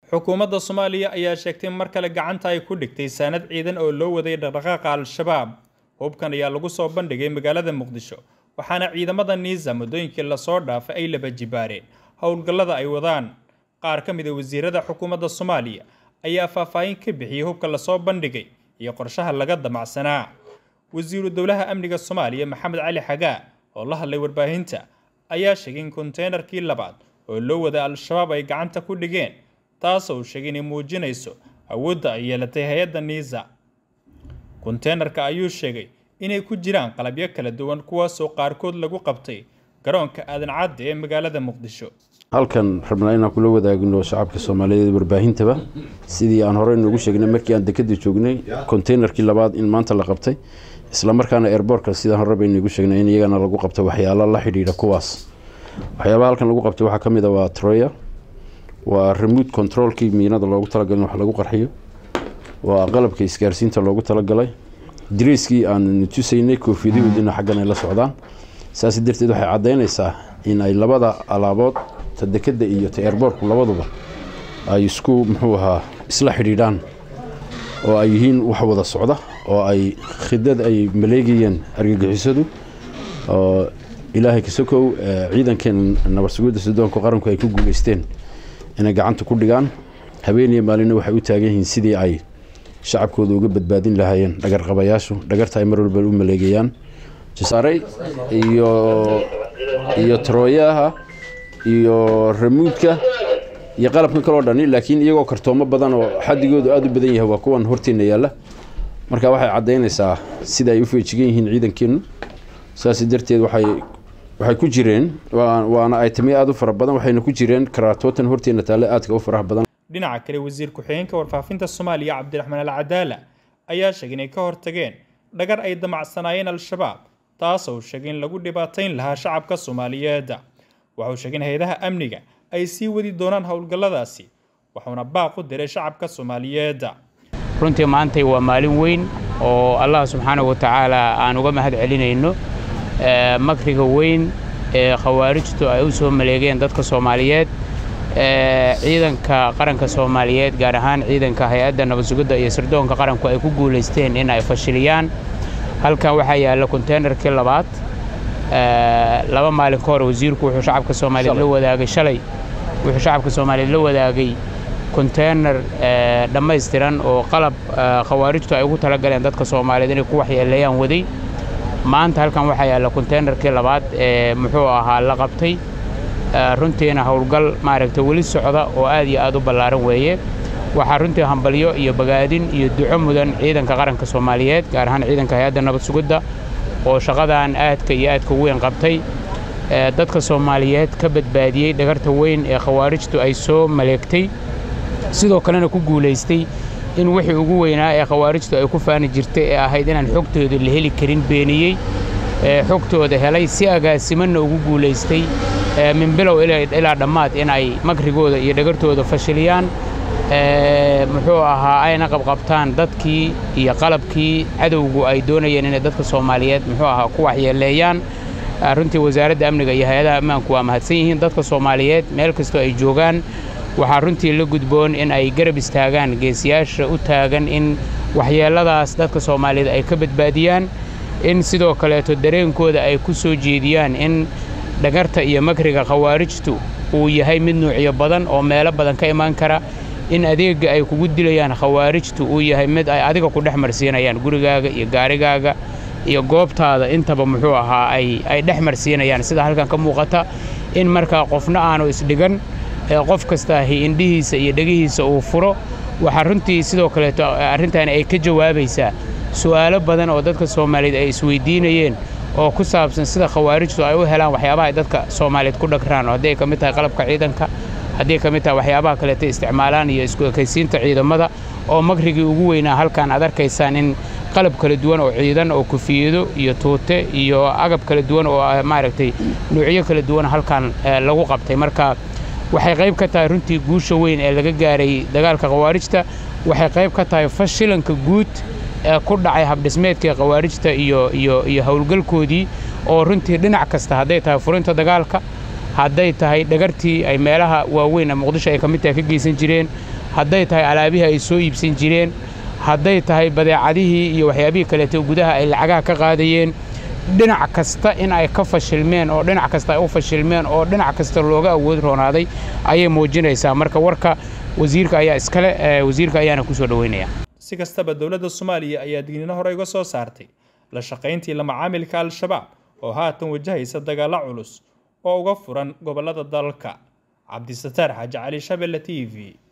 xukuumadda soomaaliya ayaa sheegtay mar kale gacanta ay ku dhigtay saanad ciidan oo loo waday dhaqdhaqaaqa al-shabaab hubkan ayaa lagu soo bandhigay magaalada muqdisho waxaana ciidamada niisa muddooyinkii lasoo dhaafay ay laba jibaareen howlgallada ay wadaan qaar ka mid a wasiirada xukuumadda soomaaliya ayaa faahfaahin ka bixiyey hubka lasoo bandhigay iyo qorshaha laga damacsanaa wasiiru dowlaha amniga soomaaliya maxamed cali xagaa oo la hadlay warbaahinta ayaa sheegay in konteynerkii labaad oo loo waday al-shabaab ay gacanta ku dhigeen taasoo uu sheegay inay muujinayso awoodda ay yeelatay hay-adda niisa konteynerka ayuu sheegay inay ku jiraan qalabyo kala duwan kuwaasoo qaarkood lagu qabtay garoonka aadan cadde ee magaalada muqdisho halkan rabnaa inaan kula wadaagno shacabka soomaaliyeed warbaahintaba sidii aan horey noogu sheegnay markii aan dekada joognay konteynerkii labaad in maanta la qabtay islamarkaana airbortka sidaan hore baynagu sheegnay in iyagana lagu qabtay waxyaalo la xidhiidha kuwaas waxyaabaha halkan lagu qabtay waxaa ka mid a waa troya waa remote controlkii miinada loogu talagalay in wax lagu qarxiyo waa qalabka isgaarsiinta loogu talagalay dariiskii aan tusaynay koofiyadahoodina xaggan ay la socdaan saas darteed waxay caddaynaysaa in ay labada alaabood ta dekada iyo ta airbortku labaduba ay isku muxuu ahaa isla xidhiidhaan oo ay yihiin wax wada socda oo ay khidad ay maleegayeen argagixisadu oo ilaahay kasokow ciidankeen nabadsugidda sudoonka qaranku ay ku guuleysteen inay gacanta ku dhigaan habeeniya maalina waxay u taagan yihiin sidii ay shacabkooda uga badbaadin lahaayeen dhagarqabayaashu dhagarta ay mar walba u maleegayaan jasaaray iyo iyo trooyaha iyo ramuudka iyo qalabkan kaloo dhani laakiin iyagoo kartoomo badan oo xadigoodu aada u badan yahay waa kuwan horteenna yaalla marka waxay caddaynaysaa sida ay u feejigan yihiin ciidankeennu saas darteed waxay waxay ku jireen waana aytamiyo aada u fara badan waxayna ku jireen karaatootan horteenna taalle aadka u faraha badan dhinaca kale wasiir ku-xigeenka warfaafinta soomaaliya cabdiraxmaan al cadaala ayaa sheegay inay ka hortageen dhagar ay damacsanaayeen al-shabaab taasoo uu sheegay in lagu dhibaatayn lahaa shacabka soomaaliyeed waxauu sheegay in hay-adaha amniga ay sii wadi doonaan howlgalladaasi wuxuuna baaq u diray shacabka soomaaliyeed runtii maantay waa maalin weyn oo allah subxaanahu wa tacaala aan uga mahad celinayno makriga weyn ee khawaarijtu ay u soo maleegeen dadka soomaaliyeed ciidanka qaranka soomaaliyeed gaar ahaan ciidanka hay-adda nabadsugidda iyo sirdoonka qaranku ay ku guulaysteen in ay fashiliyaan halkan waxaa yaalla konteynerkii labaad laba maalin ka hor wasiirku wuxuu shacabka soomaaliyeed la wadaagay shalay wuxuu shacabka soomaaliyeed la wadaagay konteyner dhammaystiran oo qalab khawaarijtu ay ugu talagaleen dadka soomaaliyeed inay ku waxyeeleeyaan waday maanta halkan waxaa yaalla konteynerkii labaad ee muxuu ahaa la qabtay runtiina howlgal maaragtay weli socda oo aad iyo aad u ballaaran weeye waxaa runtii hambalyo iyo bagaadin iyo duco mudan ciidanka qaranka soomaaliyeed gaar ahaan ciidanka hay-adda nabad sugidda oo shaqadan aadka iyo aadka weyn qabtay dadka soomaaliyeed ka badbaadiyey dhagarta weyn ee khawaarijtu ay soo maleegtay sidoo kalena ku guulaystay in wixii ugu weynaa ee khawaarijtu ay ku faani jirtay ee ahayd inaan xogtooda la heli karin beeniyey xogtooda helay si agaasimanna ugu guulaystay min bilow ilaa dhammaad in ay makrigooda iyo dhagartooda fashiliyaan muxuu ahaa ayna qabqabtaan dadkii iyo qalabkii cadowgu ay doonayeen inay dadka soomaaliyeed muxuu ahaa ku waxyeeleeyaan runtii wasaaradda amniga iyo hay-adaha ammaanku waa mahadsan yihiin dadka soomaaliyeed meel kastoo ay joogaan waxaa runtii la gudboon in ay garab istaagaan geesiyaasha u taagan in waxyeelladaas dadka soomaaliyeed ay ka badbaadiyaan in sidoo kaleeto dareenkooda ay ku soo jeediyaan in dhagarta iyo makriga khawaarijtu uu yahay mid nuucyo badan oo meelo badan ka imaan kara in adeegga ay kugu dilayaan khawaarijtu uu yahay mid ay adiga ku dhex marsiinayaan gurigaaga iyo gaarigaaga iyo goobtaada intaba muxuu ahaa ay dhex marsiinayaan sida halkan ka muuqata in markaa qofna aanu isdhigan qof kastaahi indhihiisa iyo dhegihiisa uu furo waxaa runtii sidoo kaleeto arrintaani ay ka jawaabaysaa su'aalo badan oo dadka soomaaliyeed ay isweydiinayeen oo ku saabsan sida khawaarijtu ay u helaan waxyaabaha ay dadka soomaaliyeed ku dhagraan oo hadday ka mid tahay qalabka ciidanka hadday ka mid tahay waxyaabaha kaleeto isticmaalaan iyo isku ekaysiinta ciidamada oo makrigii ugu weynaa halkan aad arkaysaan in qalab kala duwan oo ciidan oo kufiyado iyo tuute iyo agab kala duwan oo maaragtay nuucyo kala duwan halkan lagu qabtay marka waxay qayb ka tahay runtii guusha weyn ee laga gaaray dagaalka khawaarijta waxay qayb ka tahay fashilanka guud ee ku dhacay habdhismeedkii khawaarijta iyo iyo iyo howlgalkoodii oo runtii dhinac kasta hadday tahay furinta dagaalka hadday tahay dhagartii ay meelaha waaweyn ee muqdisho ay ka mid tahay ka geysan jireen hadday tahay alaabihii ay soo iibsan jireen hadday tahay badeecadihii iyo waxyaabihii kaleeto gudaha ay lacagaha ka qaadayeen dhinac kasta in ay ka fashilmeen oo dhinac kasta ay u fashilmeen oo dhinac kasta looga awood roonaaday ayay muujinaysaa marka warka wasiirka ayaa iskale wasiirka ayaana ku soo dhoweynaya si kastaba dowladda soomaaliya ayaa digniino hore uga soo saartay la shaqayntii la macaamilka al-shabaab oo haatan wajahaysa dagaallo culus oo uga furan gobollada dalka cabdisataar xaaji cali shabelle t v